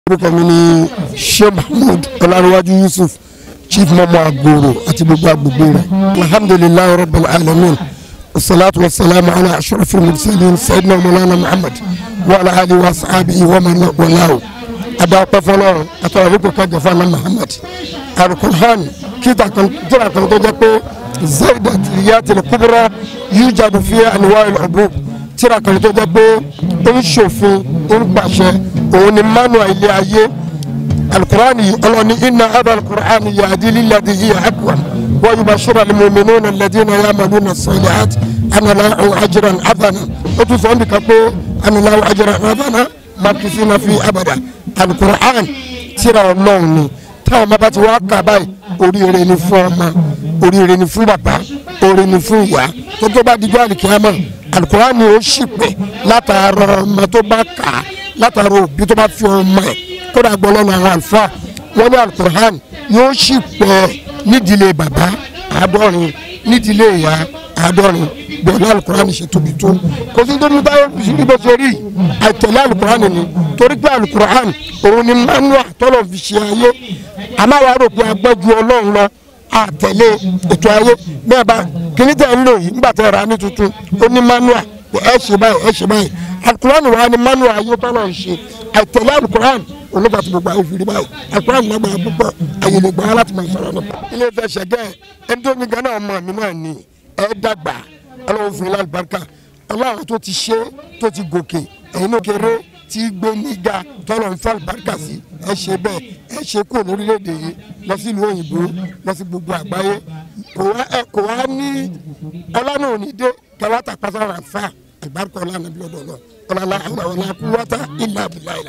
orúkọ mi ni sheikh mahmood ọlárẹ̀wájú yusuf chief mọ́mọ́ agboro àti gbogbo agbègbè rẹ̀ alhamdulilayi rabbil alamin wasalaatu wasalaamu ala ashrafil mursalin sayyidina mawlana muhammad wa ala alihi wa sahabihi wa man walaahu adakpẹ fọlọ atọrọ ní kò kájọ fún anam muhammad alukur'an kíta kan tóra kan tó jẹ́ pé zayda tiliyatil kubra yujadu fi anwa'il hubub tíra kan tó jẹ́ pé ó ń ṣòfin ó ń pàṣẹ òun ni manual ilé ayé alukur'ani ọlọ́ni inna hada alukur'ani yahdi lillati hiya aqwam wa yubashshiru al-mu'minuna alladhina ya'maluna as-salihati anna lahum ajran hasana ó tún sọ ọ́ nìkan pé anna lahum ajran hasana makisina fi abada alukur'an tíra ọlọ́run ni táwọn ọmọ bá ti wá kà báyìí oríire ni fún ọmọ oríire ni fún bàbá oríire ni fún ìyá tó tó bá dijọ́ àlìkíyàmọ́ alukur'an ni ó sì pé látara ọmọ tó bá kà á látara òbí tó bá fi ọmọ ẹ̀ kódà gbọ́ lọ́nà àwọn àlùfáà wọ́n ní alukur'an yóò sì pẹ́ nídìílé bàbá àádọ́rin nídìílé ìyá àádọ́rin bẹ̀rẹ̀ alukur'an ṣe tóbi tó kò sí tóbi báyọ̀ bí bó ṣe rí àtẹ̀lé alukur'an ni torí pé alukur'an òun ni manual tọ́lọ̀ fi ṣe ayé àmọ́ àwọn àròpọ̀ agbẹ́jú ọlọ́run lọ àtẹ̀lé ètò ayé bẹ́ẹ̀ bá kíní tẹ̀ ń lò yìí nígbà tẹ̀ ra ní tuntun ó ní manual ẹ ṣe báyìí ẹ ṣe báyìí alukur'an wa ni manual ayé tọ́lọ̀ ń ṣe àtẹ̀lé alukur'an olùkọ́ àti gbogbo ayé fìrí báyìí alukur'an náà gbà púpọ̀ ayé lè gbà láti máa sọ̀rọ̀ nípa. ilé ìfẹ́ ṣẹ̀gẹ́ ẹni tó ní gánà ọmọ mi náà ni ẹ dàgbà ọlọ́run fún ilé àlùbáríkà ọlọ́run tó ti ṣe tó ti gòkè ẹ̀yin ló kéré tí gbé níga tọ́lọ̀ ń fẹ́ àlùbáríkà sí ẹ ṣe bẹ́ẹ̀ ẹ ṣe kúrò lórílẹ̀‐èdè yìí lọ sí ìlú òyìnbó lọ sí gbogbo àgbáyé kò wá ní ọlọ́run òní dé kẹwàá tàpá sára fà àlùbáríkà ọlọ́run àbí ọ̀dọ̀ ọlọ́run ọlọ́run àwọn ọlọ́run kú wọ́tá ìlà àbúlá ìlà.